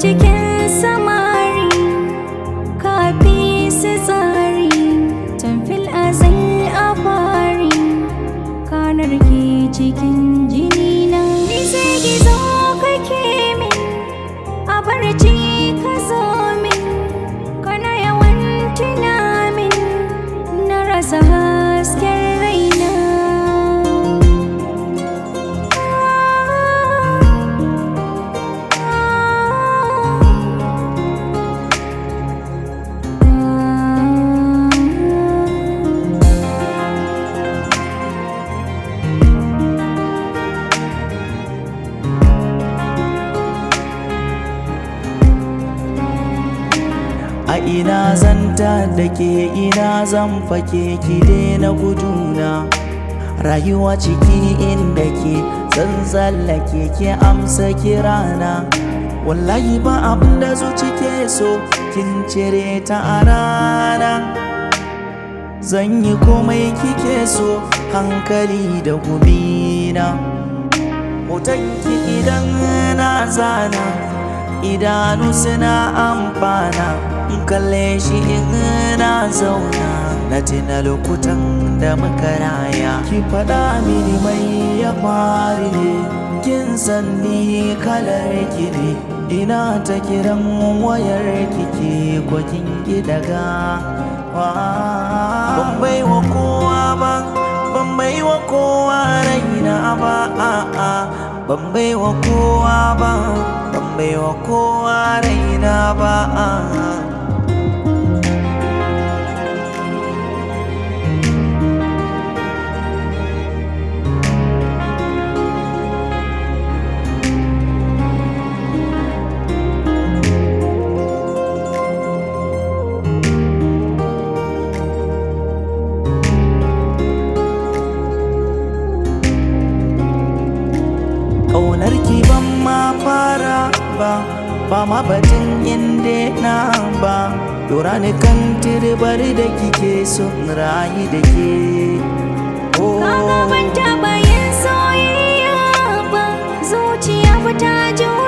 cikin samari kafi su tsari tamfil azal a fari kanar ke cikin jini na ni sai gizo kake min a barci ka zo min kana yawan tunamin na rasa hasken raina A ina zanta da ke ina zan fake ki daina guduna Rayuwa ciki inda ke zan tsallake ki amsa kirana Wallahi ba abin da zuci ke so kin cire ta a rana Zan yi komai kike so hankali da gumina Hotonki idan na zana idanu suna amfana in kalle shi in na zauna na tina lokutan da muka raya ki faɗa mini mai ya fari ne kin san ni kalar ki ne ina ta kiran wayar kike ko kin ki daga ban bai wa kowa ba ban bai wa kowa raina ba a'a ban bai wa kowa ba ban bai wa kowa raina ba a'a Ƙaunar ki ban ma fara ba ba ma batun inda na ba Dora ni kan tirbar da kike son rayu da ke Kaga ban taɓa yin soyayya ba zuciya ba ta ji